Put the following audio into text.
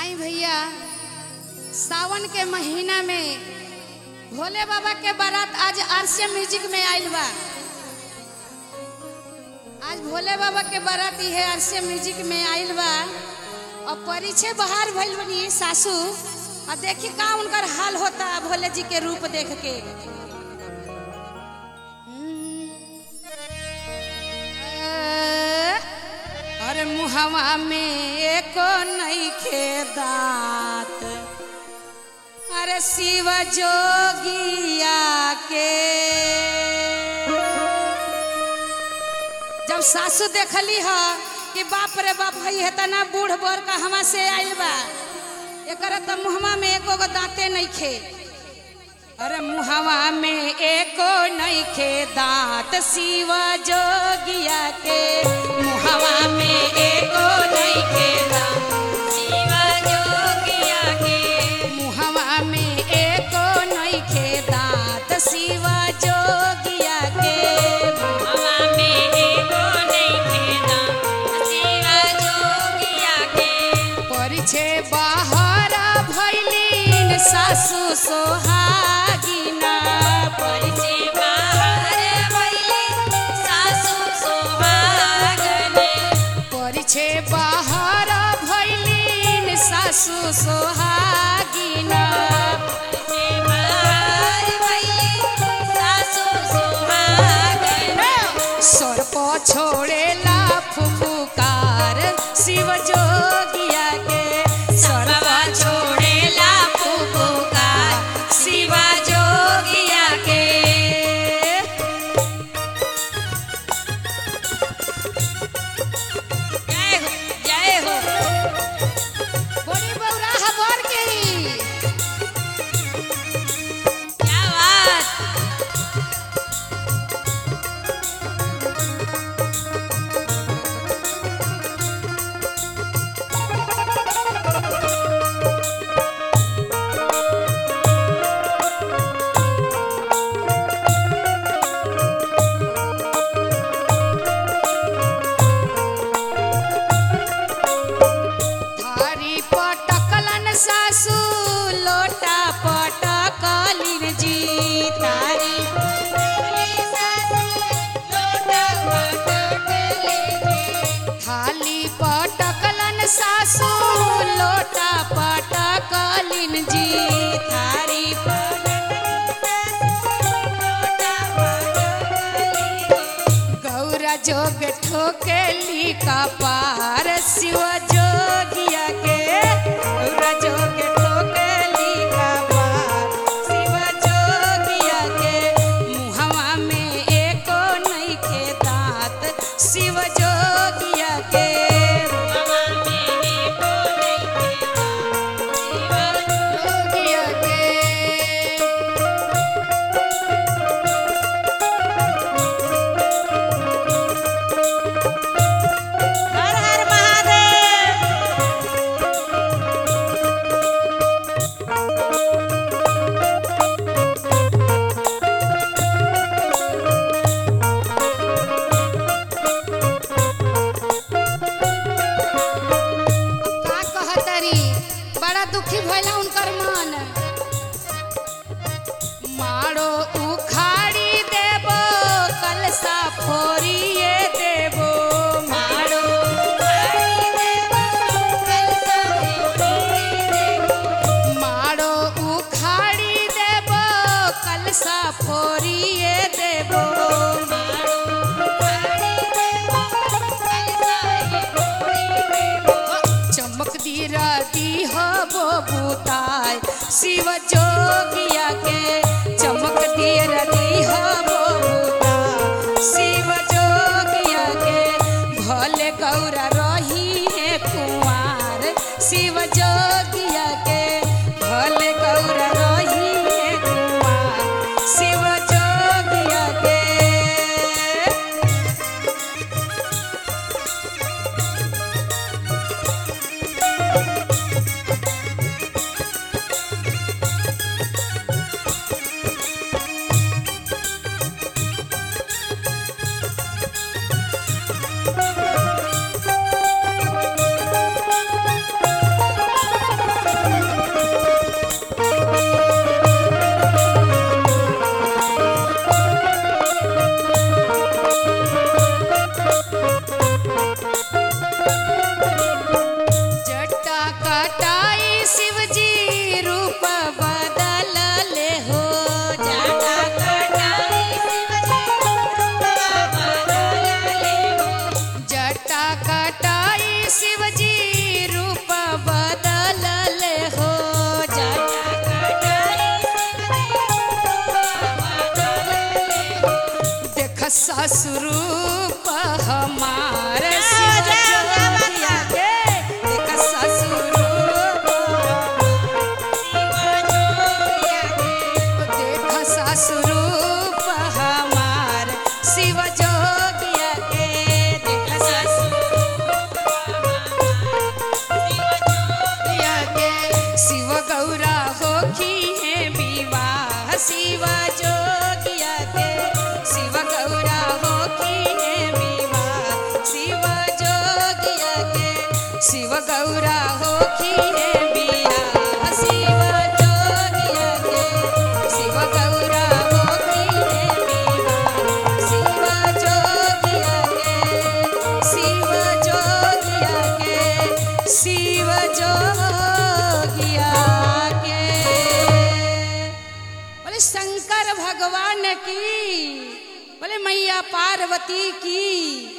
आई भैया सावन के महीना में भोले बाबा के बारात आज आरसीएम म्यूजिक में आइल बा आज भोले बाबा के बारात है आरसीएम म्यूजिक में आइल बा और परिचय बाहर भइल बनी सासू और देखी का उनकर हाल होता भोले जी के रूप देख के अरे मुहवा में एको नइखे दांत अरे शिव जोगिया के जब सासू देखली ह कि बाप रे बाप हई है तना बूढ़ बर कहवा से आइल बा एकर त मुहवा में एको गो दांते नइखे अरे मुहवा में एको नइखे दांत शिव जोगिया के मुहवा में एको नइखे दांत शिव जोगिया के मुहवा में एको नइखे दांत शिव जोगिया के मुहवा में एको नइखे दांत शिव जोगिया के परिछे बाहर भैलीन सासु सोहागिना परिछे बाहर भैलीन सासु सोहागने परिछे बाहर भैलीन सासु सोहागिना परिछे बाहर भैलीन सासु सोहागने सर्प छोड़ेला फुफुकार शिव जोगिया के सर्प छोड़ेला फुफुकार शिव जोगिया के जय हो जय हो बड़ी बौरा हबर के ही क्या बात थारी पटकलन सासू लोटा पटकलिन जी तारी थाली पटकलन सासू लोटा पटकलिन जी थारी गौरा जोग ठोकेली कपार शिव जोगिया के गौरा जोग ठोकेली कपार शिव जोगिया के मुहवा में एको नइखे दांत शिव जोगिया के मुहवा में एको नइखे दांत शिव जोगिया के हर हर महादेव का कहतरी बड़ा दुखी भइला उनकर मन मारो उखाड़ी देबो कलसा फोरिए देबो मारो उखाड़ी देबो कलसा फोरिए देबो मारो उखाड़ी देबो कलसा फोरिए देबो मारो उखाड़ी देबो कलसा फोरिए देबो चमक दी राती हबो बुताय शिव जोगिया के चमक दी राती हबो बुताय शिव जोगिया के भले गौरा रही है कुंवार शिव जोगिया के भले गौरा रही है कुंवार शिव जोगिया के जटा कटाई शिवजी रूप बदल ले हो जटा कटाई शिवजी रूप बदल ले हो जटा कटाई शिवजी रूप बदल ले हो जटा कटाई देख ससुरूप हमार शिवजोगिया के देख ससुरूप देख ससुरूप हमार शिवजोगिया के देख ससुरूपिया के शिव गौरा होखी है विवाह शिव जोगिया के शिव गौरा होखी है विवाह शिव जोगिया के शिव गौरा होखी है विवाह शिव जोगिया के शिव गौरा होखी है विवाह शिव जोगिया के शिव जोगिया के शिव जोगिया के बोले शंकर भगवान की बोले मैया पार्वती की